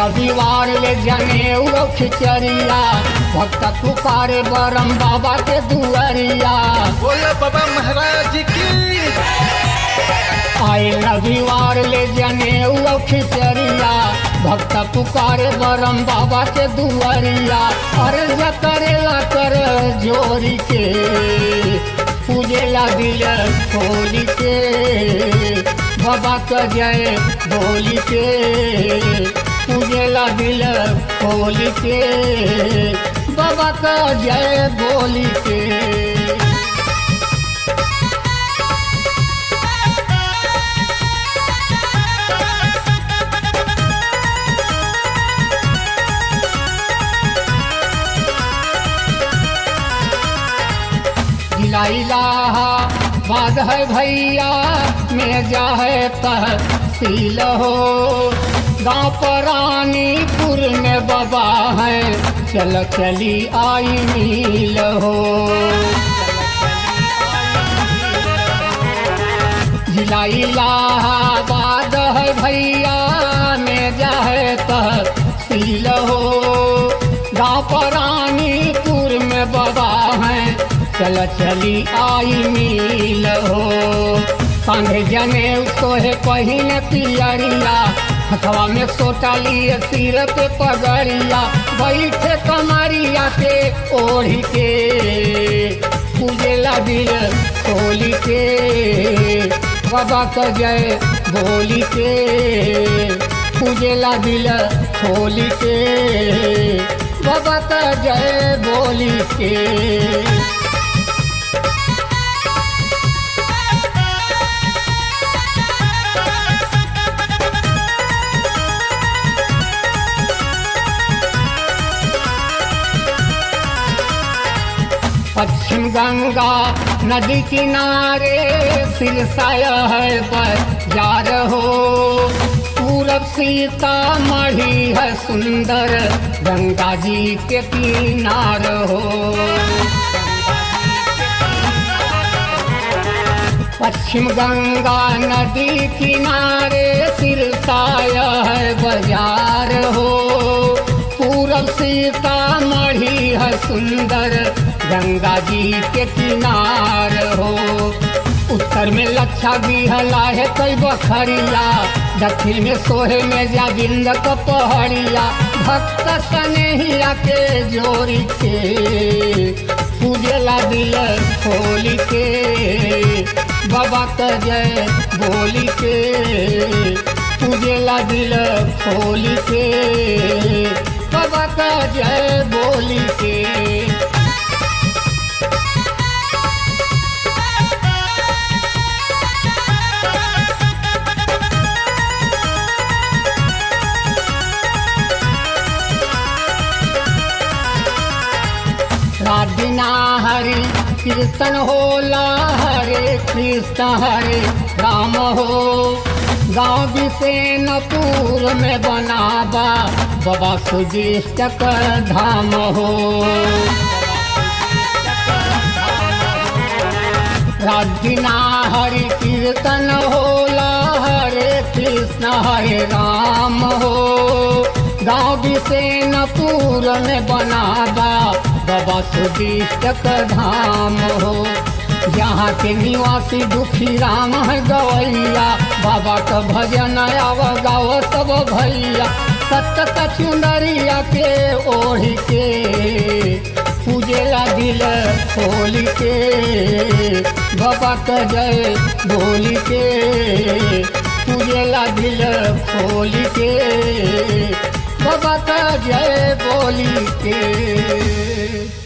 रविवार ले जने खिचरिया भक्त पुकारे बरम बाबा के दुआरिया बोलो बाबा महाराज की आए रविवार ले जने खिचरिया भक्त पुकारे बरम बाबा के दुआरिया अर्ज करेला कर जोरी के पूजेला दिल खोली के बाबा का जय बोली के पूजेला दिल खोली के बाबा का जय बोली के जिला बाद है भैया में जा है तहसील हो गाँव परानीपुर में बाबा है चल चली आई मील हो जिला इलाहाबाद है भैया में जा है तहसील हो गाँव परानीपुर में बाबा है चल चली आई मील हो कांधे जने सोहे पहिन पियरिया हथवा में सोटा लिए सिर पे पगड़िया बैठे कमरिया के ओढ़ी के पूजेला दिल खोली के बाबा का जय बोली के पूजेला दिल खोली के बाबा का जय बोली के पश्चिम गंगा नदी किनारे सिरसाया है बाजार हो पूरब सीता मढ़ी है सुंदर गंगा जी के किनार हो पश्चिम गंगा नदी किनारे सिरसाया है बाजार हो पूरब सीता मढ़ी है सुंदर गंगा जी के किनार हो उत्तर में लच्छा बिहला है कई बखरिया दक्षिण में सोहे में जा बिंद को पहड़िया भक्त सनेहिया के जोड़ी के पूजेला दिल खोली के बाबा का जय बोली के पूजेला दिल खोली के बाबा का जय बोली के राधिना हरि कीर्तन होला हरे कृष्ण हरे राम हो गाँव बिसेनपुर में बनाबा बाबा सुजिष्ट धाम हो राधिना हरि कीर्तन होला हरे कृष्ण हरे राम हो गाँव बिसेनपुर में बनाबा बाबा सुदिष्ट धाम हो यहाँ के निवासी दुखी राम है गवैया बाबा का भजन आव गाव सब भैया सत चुंदरिया के ओढ़ के पूजेला दिल खोल के बाबा का जय बोल के पूजेला दिल खोल के बाबा का जय बोली के